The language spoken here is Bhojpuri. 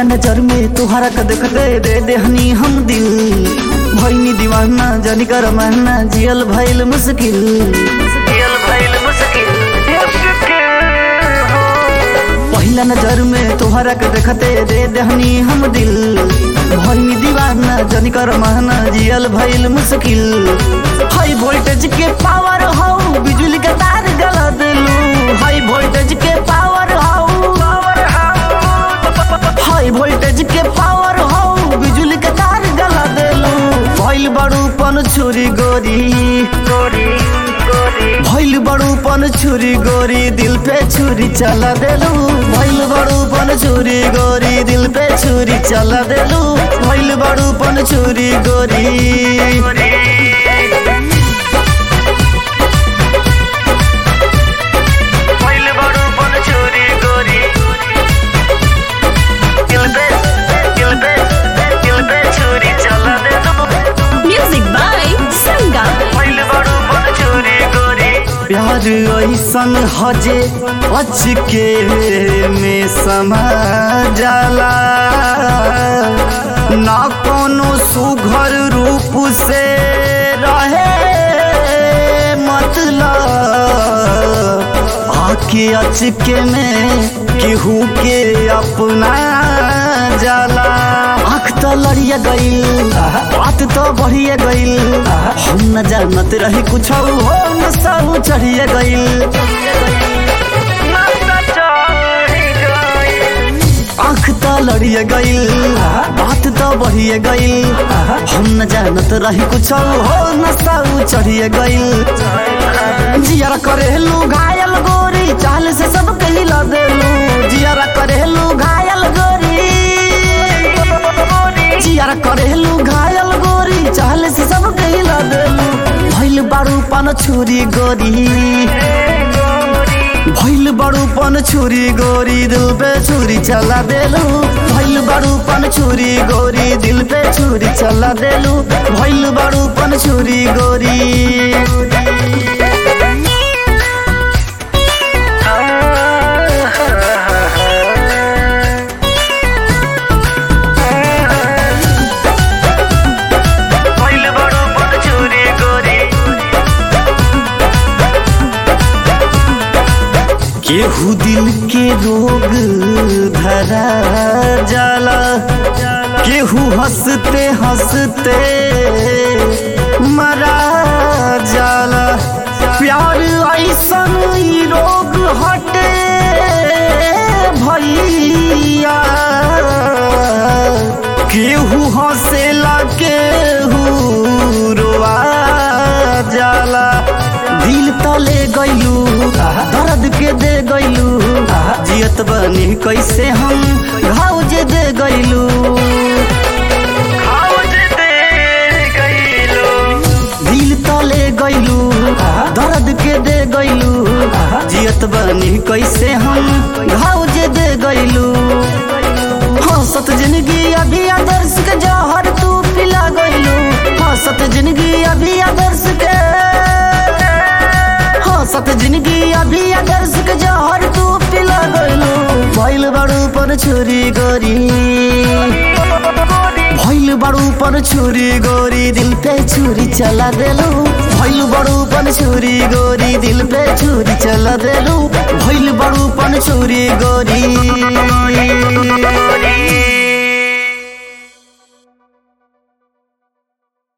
पहिला नजर में तुहरा के देखते दे देहनी हम दिल भैनी दीवाना जानी कर महना जियल भइल मुश्किल जियल भइल मुश्किल पहिला नजर में तुहरा के देखते दे देहनी हम दिल भैनी दीवाना जानी कर महना जियल भइल मुश्किल हाई वोल्टेज के पावर हो बिजली के तार गला दिलू हाई वोल्टेज के पावर हो हाई वोल्टेज के पावर हो बिजली के तार गला देलू भइल बड़ूपन छुरी गोरी गोरी भइल बड़ूपन छुरी गोरी दिल पे छुरी चला देलू भइल बड़ूपन छुरी गोरी दिल पे छुरी चला देलू भइल बड़ूपन छुरी गोरी भइल बड़ूपन छुरी गोरी दिल पे दिल पे दिल पे छुरी चला देलू Music by Sangam. भइल बड़ूपन छुरी गोरी प्यार ऐसन हजे अचके में समा जाला ना कोनो सुघर रूप से रहे मतलब आके अचके में केहू के अपना जाला आँख तो लड़िया गईल बात तो बढ़िया गईल हम न जानत रही कुछ हो न सब चढ़िया गईल आँख तो लड़िया गईल बात तो बढ़िया गईल हम न जानत रही कुछ हो न सब चढ़िया गईल जियारा करेलू घायल गोरी चाल से सब कहिला देलू जियारा करेलू घायल गोरी जियारा करेलू घायल गोरी चाल से सब कहिला देलू भइल बारू पान छुरी गोरी भइल बड़ू पन छुरी गोरी दिल पे छुरी चला देलू भइल बड़ू पन छुरी गोरी दिल पे छुरी चला देलू भइल बड़ू पन छुरी गोरी भइल बड़ू पन छुरी गोरी केहू दिल के रोग धरा जाला केहू हंसते हंसते मरा जाला प्यार ऐसन ई रोग हटे भैया केहू हंसेला केहू रोआ जाला दिल तले गइलू दर्द के दे गइलू जियत बनी कैसे हम घाव जे दे गइलू दिल तले गइलू दर्द के दे गइलू जियत बनी कैसे हम घाव जे दे गइलू हंसत जिंदगी अभी आदर्श के जहर तू पिला गइलू हंसत जिंदगी अभी आदर्श के हंसत जिंदगी अभी आदर्श के जहर तू पिला गइलू भइल बड़ू पर छुरी गोरी भइल बड़ू पर छुरी गोरी दिल पे छुरी चला देलू भइल बड़ू पर छुरी गोरी दिल पे छुरी चला देलू भइल बड़ू पर छुरी गोरी